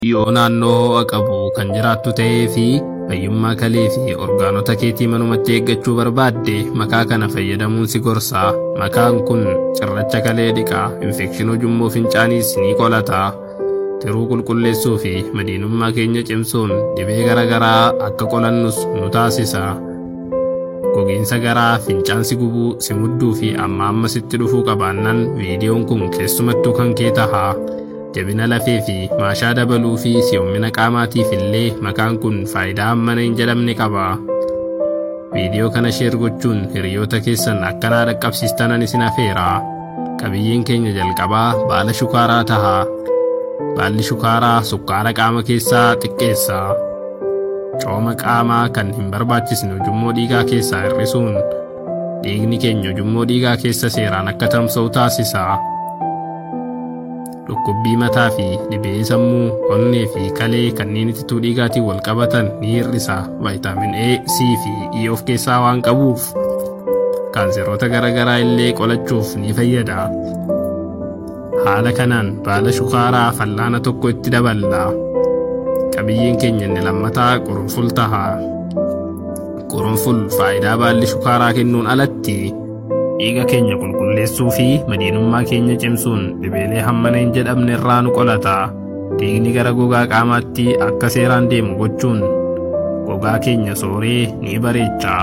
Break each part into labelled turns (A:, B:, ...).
A: yoo naannoo ho'a qabu kan jiraattu ta'ee fi fayyummaa kalee fi orgaanota keetii manumatti eeggachuu barbaadde makaa kana fayyadamuun si gorsa. Makaan kun cirracha kalee dhiqaa, infekshinii ujummoo fincaaniis ni qolata. Tiruu qulqulleessuu fi madiinummaa keenya cimsuun dhibee garaagaraa akka qolannus nu taasisa. Gogiinsa garaa fincaansi gubuu si mudduu fi amma amma sitti dhufuu qabaannan viidiyoon kun keessumattuu kan kee taha. Jabina lafee fi maashaa dabaluu fi si'oommina qaamaatiif illee makaan kun faayidaa hammana hin jedhamne qaba. Viidiyoo kana sheer gochuun hiriyoota keessan akkanaa dhaqqabsiistanan isin afeera. Qabiyyeen keenya jalqabaa baala shukaaraa taha. Baalli shukaaraa sukkaara qaama keessaa xiqqeessa. Cooma qaamaa kan hin barbaachisne ujummoo dhiigaa keessaa hir'isuun dhiigni keenya ujummoo dhiigaa keessa seeraan akka tamsa'u taasisa. Dhukkubbii mataa fi dhibee sammuu, onnee fi kalee kanneen ittituu dhiigaatiin wal qabatan ni hir'isa. Vaayitaamin A, C fi E of keessaa waan qabuuf kaanseroota garaagaraa illee qolachuuf ni fayyada. Haala kanaan baala shukaaraa fallaana tokko itti daballa. Qabiyyeen keenya inni lammataa qurunful taha. Qurunful faayidaa baalli shukaaraa kennuun alatti dhiiga keenya qulqulleessuu fi madiinummaa keenya cimsuun dhibeelee hammana hin jedhamne irraa nu qolata. Dhiigni gara gogaa qaamaatti akka seeraan deemu gochuun gogaa keenya sooree ni bareecha.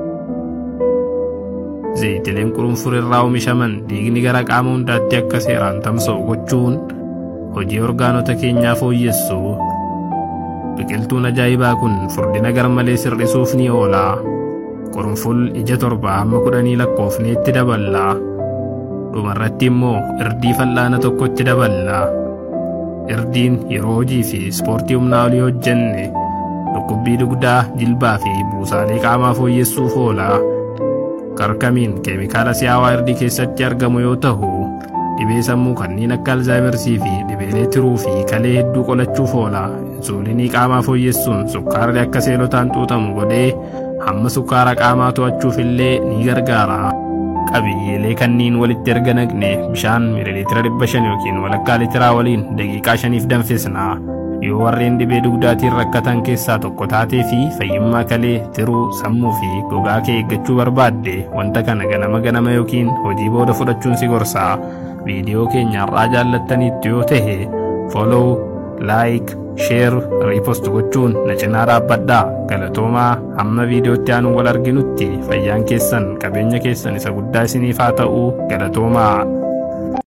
A: Zayitileen qurunful irraa oomishaman dhiigni gara qaama hundaatti akka seeraan tamsa'u gochuun hojii orgaanota keenyaa fooyyessu. Biqiltuun ajaa'ibaa kun furdina garmalee sirrisuuf ni oola. Qurunful ija torba hamma kudhanii lakkoofneetti daballa. Dhumarratti immoo irdii fal'aana tokkotti daballa. Irdiin yeroo hojii fi ispoortii humnaa olii hojjenne dhukkubbii dugdaa, jilbaa fi buusaalee qaamaa fooyyessuuf oola. Karkamiin keemikaala si'aawaa irdii keessatti argamu yoo ta'u, dhibee sammuu kanneen akka alzaayimersii fi dhibeelee tiruu fi kalee hedduu qolachuuf oola. Insuulinii qaamaa fooyyessuun sukkaarri akka seelotaan xuuxamu godhee hamma sukkaara qaamaa to'achuuf illee ni gargaara. Qabiyyeelee kanneen walitti erga naqne bishaan miililiitira dhibba shan yookiin walakkaa liitiraa waliin daqiiqaa shaniif danfisna. Yoo warreen dhibee dugdaatiin rakkatan keessaa tokko taatee fi fayyummaa kalee, tiruu, sammuu fi gogaa kee eeggachuu barbaadde wanta kana ganama ganama yookiin hojii booda fudhachuun si gorsa. Viidiyoo keenya har'aa jaallattaniitti yoo ta'e follow, like, share, repost gochuun na cinaa dhaabbadhaa. Galatoomaa hamma viidiyootti aanuun wal arginutti fayyaan keessan qabeenya keessan isa guddaa isiniif haa ta'u galatoomaa.